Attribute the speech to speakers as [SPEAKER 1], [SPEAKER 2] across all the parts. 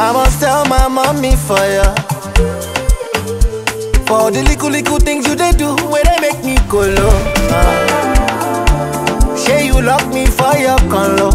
[SPEAKER 1] I must tell my mommy for ya. For the little little things you they do, where they make me go low. Uh. Say you lock me for your conlo.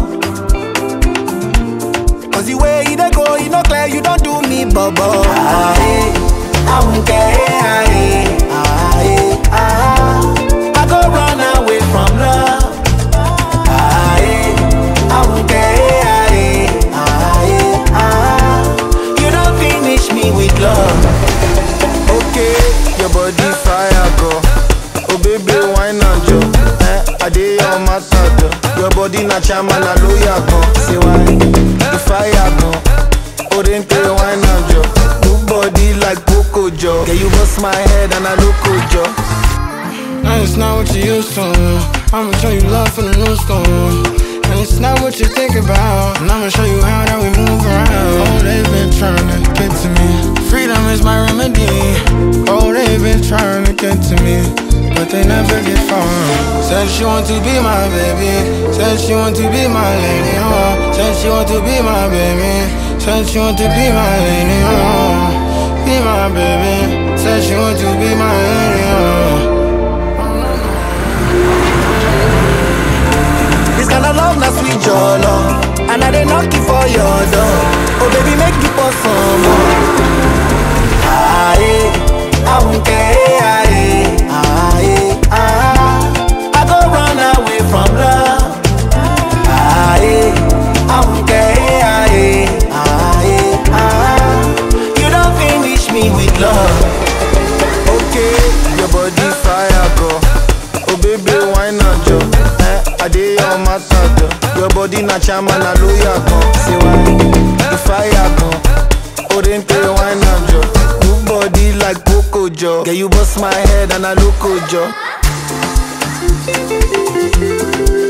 [SPEAKER 1] Cause the way you dey go, you no clear, you don't do me bubble. Ah, eh, I won't care. Ah, eh, ah, eh, ah. I go run away from love. Ah, eh, I won't care. Ah, eh, ah, eh, ah. You don't finish me with love.
[SPEAKER 2] Okay, your body fire go. Oh baby, why not jo? Eh, I dey your matter jo. Your body na chama na lawyer go. Say why? The fire go. Orente why not jo? Good body like Coco jo. Yeah, you bust my head and I look jo.
[SPEAKER 3] And it's not what you used to. I'ma show you love from the new school. And it's not what you think about. And I'ma show you how that we move around. Oh, they've been trying to get to me. Freedom is my remedy. Oh, they've been trying to get to me. But they never get far. Said she want to be my baby. Said she want to be my lady. Oh, said she want to be my baby. Said she want to be my lady. Oh, be my baby. Said she want to be my lady. Oh.
[SPEAKER 1] This kind of love, na sweet your love. And I dey knock it for your door. Oh baby, make you pour some more. Ah, eh, I won't care. Ah, eh, ah, eh, ah. I go run away from love. Ah, eh, I won't care. Ah, eh, ah, eh, ah. You don't finish me with love.
[SPEAKER 2] Okay, your body fire go. Oh baby, why not jo? Eh, I dey your matter jo. Your body na chama na lawyer go. Say why? The fire go. Orente why not jo? Good body like Coco jo. Yeah, you bust my head and I look jo.